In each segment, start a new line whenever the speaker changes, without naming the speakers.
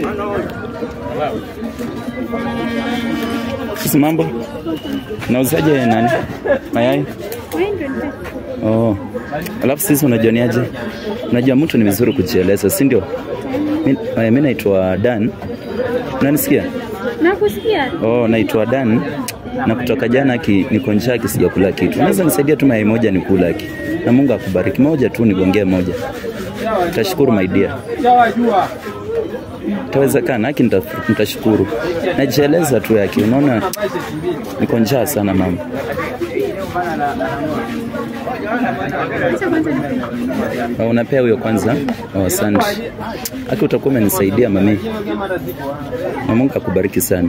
Sisi mambo? Nauzaje nani? Mayai? Oh. Alafu sisi unajioniaje? Unajua mtu ni vizuri kujieleza, si ndio? Mi- eh, Mi naitwa Dan. Unanisikia?
Nakusikia.
Oh, naitwa Dan na kutoka jana ki, niko njaa ki sijakula kitu. Unaweza nisaidia tu mayai moja nikula ki. Na Mungu akubariki. Moja tu nigongee moja. Tashukuru my dear. Itawezekana haki nita- nitashukuru. Najieleza tu yake. Unaona niko njaa sana mama.
Acha kwanza nipe.
Oh, unapea huyo kwanza? Oh, asante. Haki utakuwa umenisaidia mami. Na Mungu akubariki sana.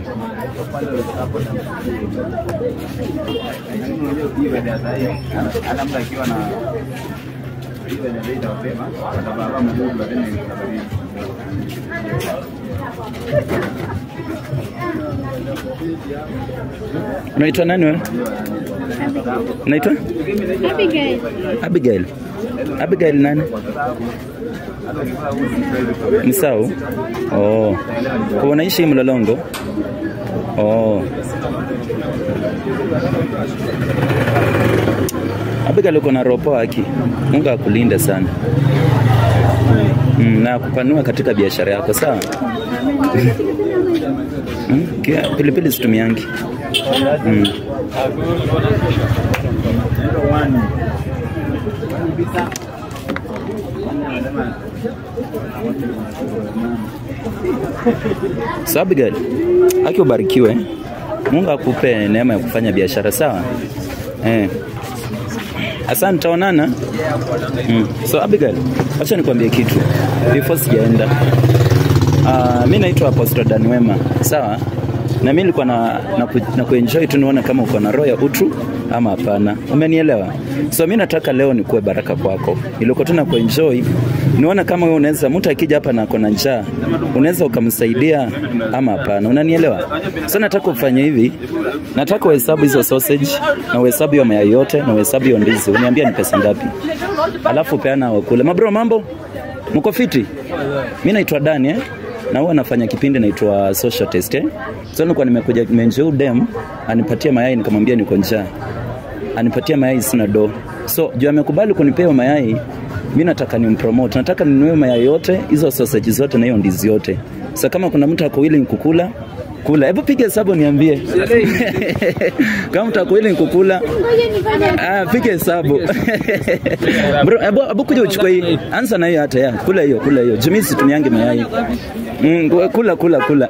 Unaitwa nani wewe? Unaitwa?
Abigail.
Abigail. Abigail nani? Ni Sau? Oh. Kwa unaishi Mlolongo? Oh. Abigail uko na roho poa haki. Mungu akulinde sana. Mm, na kupanua katika biashara yako sawa? Mm, kia- pilipili situmiangi. Mm. So Abigail, aki ubarikiwe. Mungu akupe neema ya kufanya biashara sawa. Eh. Asante, tutaonana. Mm. So Abigail, acha nikwambie kitu before sijaenda. Uh, mi naitwa Apostle Dan Wema, sawa? Na mi nilikuwa na, na, ku, na kuenjoy tu nione kama uko na roho ya utu ama hapana. Umenielewa? So mi nataka leo nikuwe baraka kwako. Nilikuwa tu na kuenjoy nione kama wewe unaweza mtu akija hapa na ako na njaa, unaweza ukamsaidia ama hapana. Unanielewa? So nataka ufanye hivi. Nataka uhesabu hizo sausage na uhesabu hiyo mayai yote na uhesabu hiyo ndizi. Uniambia ni pesa ngapi? Alafu peana wakule. Mabro mambo? Mko fiti? Mi naitwa Dani eh? na huwa nafanya kipindi naitwa social test eh? So nilikuwa nimekuja nimenjeu dem anipatie mayai, nikamwambia niko njaa, anipatie mayai, sina do. So juu amekubali kunipea hiyo mayai, mi nataka nimpromote, nataka ninunue mayai yote hizo sausage zote na hiyo ndizi yote. So kama kuna mtu ako willing kukula kula, hebu piga hesabu niambie kama mtu ako willing kukula
Ngoja nifanye.
Ah, piga hesabu. Bro, abu, abu kuja uchukue hii. Anza na hiyo hata ya. Kula hiyo, kula hiyo. Jumisi situmiange mayai. Mm, kula kula kula.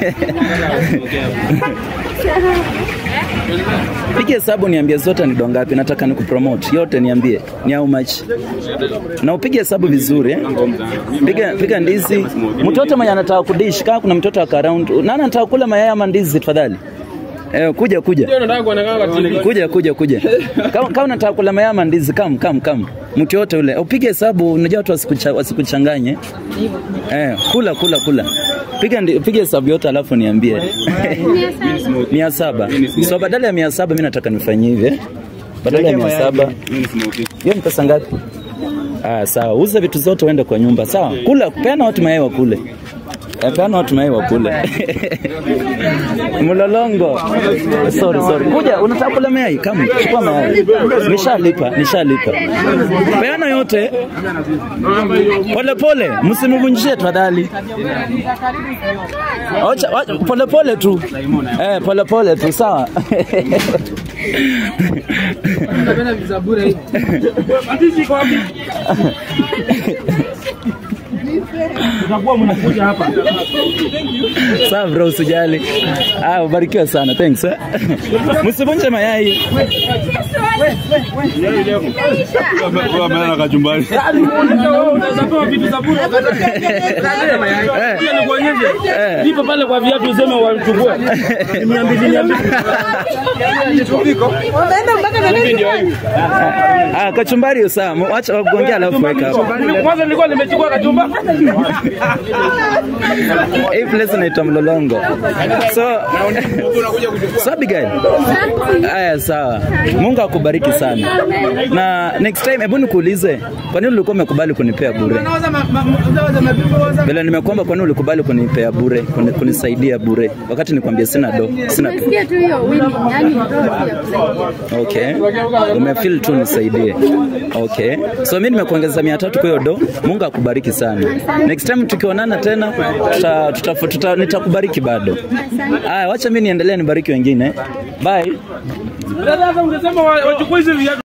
Piga hesabu niambie zote ni dongapi nataka nikupromote. Yote niambie. Ni how much? Na upige hesabu vizuri eh? Piga piga ndizi. Mtoto mwenye anataka kudish kama kuna mtoto ako around. Nani anataka kula mayai ama ndizi tafadhali? Eh, kuja kuja. Kuja kuja kuja. Kama kama unataka kula mayai ama ndizi kam kam kam. Mtu yote ule. Upige hesabu unajua watu wasikucha- wasikuchanganye. Eh, kula kula kula. Piga ndi- piga hesabu yote alafu niambie.
Mia saba.
mia saba. So badala ya mia saba mimi nataka nifanyie hivi. eh. Badala ya mia saba. Hiyo ni pesa ngapi? Ah, sawa. Uza vitu zote uende kwa nyumba. Sawa. Kula, peana watu mayai wakule. Eh, Peana watu mayai wakule. Mlolongo. Sorry, sorry. Kuja, unataka kula mayai? Kama chukua mayai. Nishalipa, nishalipa. Peana yote. Pole pole, msimvunjie tafadhali. Acha acha, pole pole tu. Eh, pole pole tu, sawa. Sawa bro, usijali. Ah, ubarikiwa sana. Thanks. Eh. Msivunje mayai.
ameana kachumbari
Eh.
Nipo pale kwa viatu useme wachukue. Mia mbili mia mbili.
Ah, kachumbari hiyo sawa. Mu- Acha wakuongea alafu weka hapo.
Kwanza nilikuwa nimechukua kachumba.
Hii place inaitwa Mlolongo. So So Abigail. Aya sawa. Mungu akubariki sana. Na next time hebu nikuulize, kwa nini ulikuwa umekubali kunipea bure? Bila nimekuomba kwa nini ulikubali kuni, kunipea bure, kuni- kunisaidia bure, wakati nikwambia sina do, sina
Umesikia tu hiyo wili, yani roho tu ya kusaidia.
Okay, umefeel tu nisaidie. Okay, so mimi nimekuongeza mia tatu kwa hiyo do. Mungu akubariki sana. Next time tukionana tena tuta, tuta, tuta, nitakubariki bado. Aya, wacha mimi niendelee nibariki wengine. Bye.
Sasa ungesema wa- wachukue hizi viatu